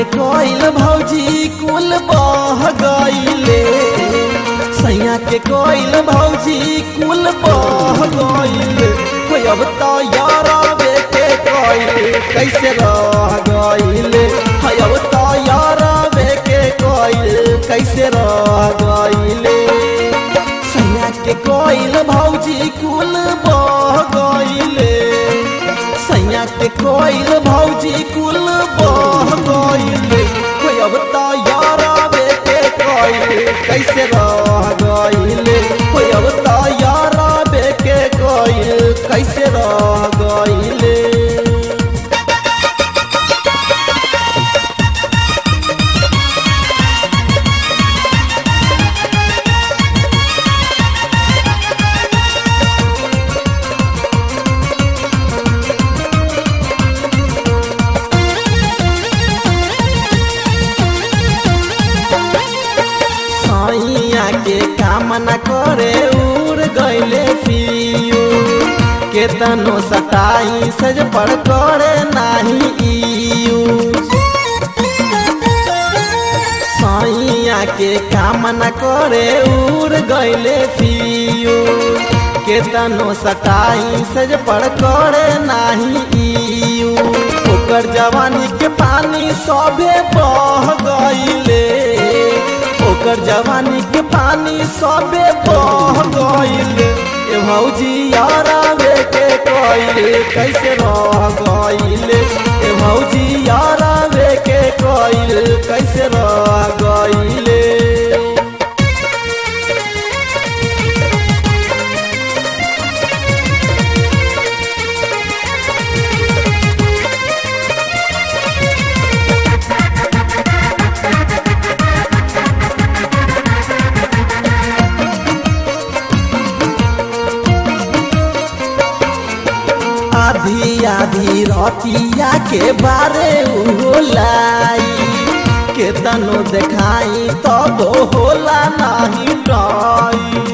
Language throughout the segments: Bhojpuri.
के कोइल भौजी कुल बह गईले सैया के कोइल भौजी कुल बह गईले कोई अब तो यारा बेटे कोइल कैसे रह गईले है अब तो यारा बेटे कोइल कैसे रह गईले सैया के कोइल भौजी कुल बह गईले सैया के कोइल भौजी कुल बह गईले कोई अब तो यारा बेटे कोइल कैसे रह गईले कोई अब तो यारा बेटे कोइल कैसे रह गईले सैया के काम न करे उड़ गईले पियू केतनो सताई सज पर करे नाही यूज सैया के काम न करे उड़ गईले पियू केतनो सताई सज पर करे नाही यूज ओकर जवानी के पानी सभे बह गईले ओकर जवानी के पानी सबे बह गईल ए भौजी यारा बेटे कइल कैसे रह गईल ए भौजी यारा बेटे कइल कैसे रह गईल आधी आधी रतिया के बारे लाई केतनो देखाई तब होला नहीं डई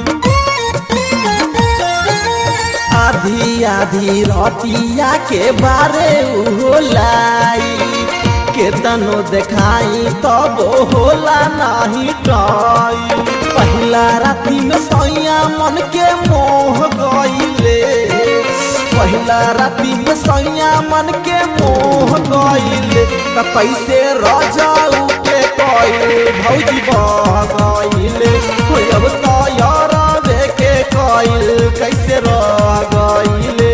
आधी आधी रतिया के बारे लाई केतनो देखाई तब होला नहीं डई पहिला राती में सैया मन के मोह गईले पहिला राती में सैया मन के मोह गईल त कैसे रजाऊ के कइल भौजी बह गईल कोई अब तो यारा बे के कइल कैसे रह गईले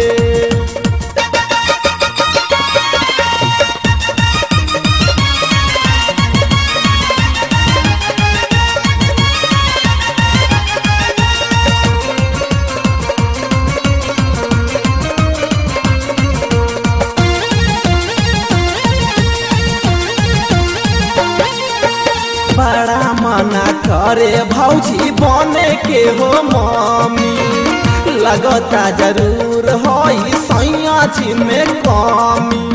बड़ा मना करे भौजी बने के हो मम्मी लगता जरूर होई सैया जी में कमी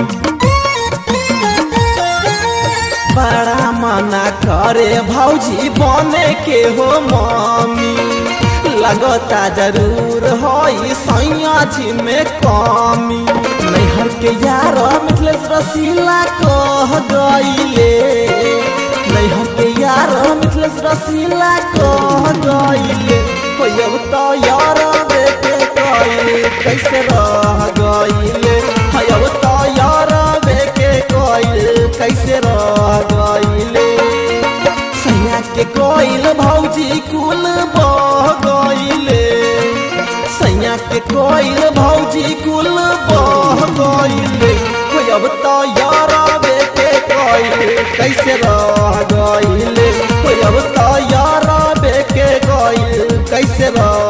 बड़ा मना करे भौजी बने के हो मम्मी लगता जरूर होई सैया जी में कमी नैहर के यार मिथलेश रसीला कह गईले नैहर के यार मिथलेश रसीला कह गईले कोई अब तो यार बेटे कइले कैसे रह गईले है अब तो यार बेटे कइले कैसे रह गईले सैया के कोइल भौजी कुल बह गईले सैया के कोइल भौजी कुल बह गईले कोई अब तो यारा बेटे कइले कैसे रह गईले कोई अब तो यारा बेटे कइले कैसे रह